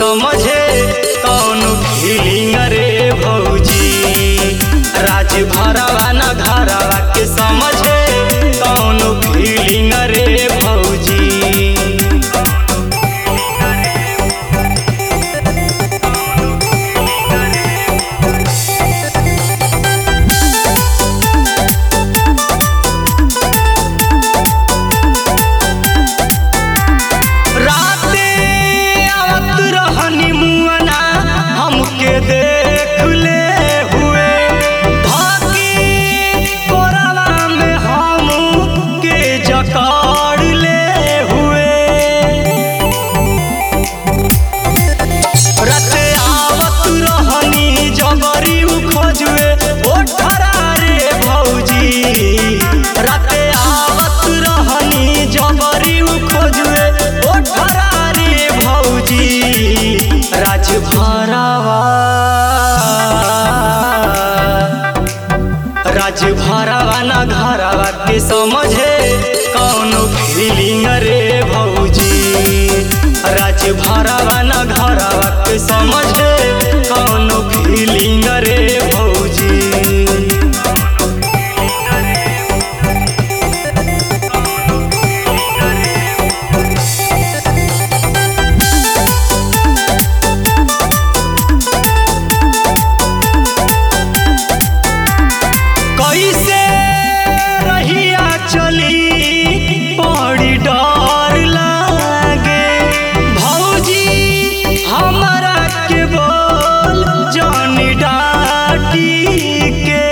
समझे कौन फीलिंग रे भौजी राज भरवा न घरवा के समझे कौन फीलिंग रे भौजी राते आवत रहनी मुअना हमके देख ले हुए धाकी कोरवा में हमके जकड़ ले हुए राते आवत रहनी जबरी खोजुए ओ रे भौजी राते आवत रहनी जबरी खोजुए ओ रे भौजी राज भरावा राज भरावा न घरवा के समझे कौन फीलिंग रे भौजी राज भरावा न घरवा के समझे कौन फीलिंग रे भौजी कैसे रहिया चली बड़ी डर लागे भौजी हमरा के बोल जानी डाटी के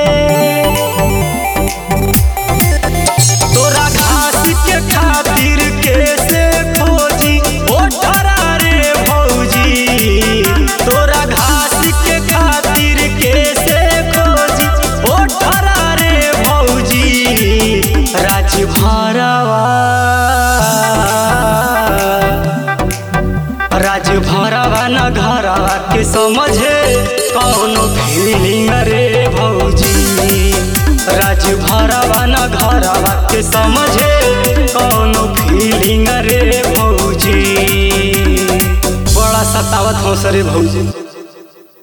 तोरा घास के खातिर कैसे खोजी ओ रे भौजी तोरा घास के खातिर कैसे खोजी ओ रे भौजी राज भरवा राज भरवा न घरवा के समझे कौन फीलिंग रे भौजी राज भरवा न घरवा के समझे कौन फीलिंग रे भौजी बड़ा सतावत हौस रे भौजी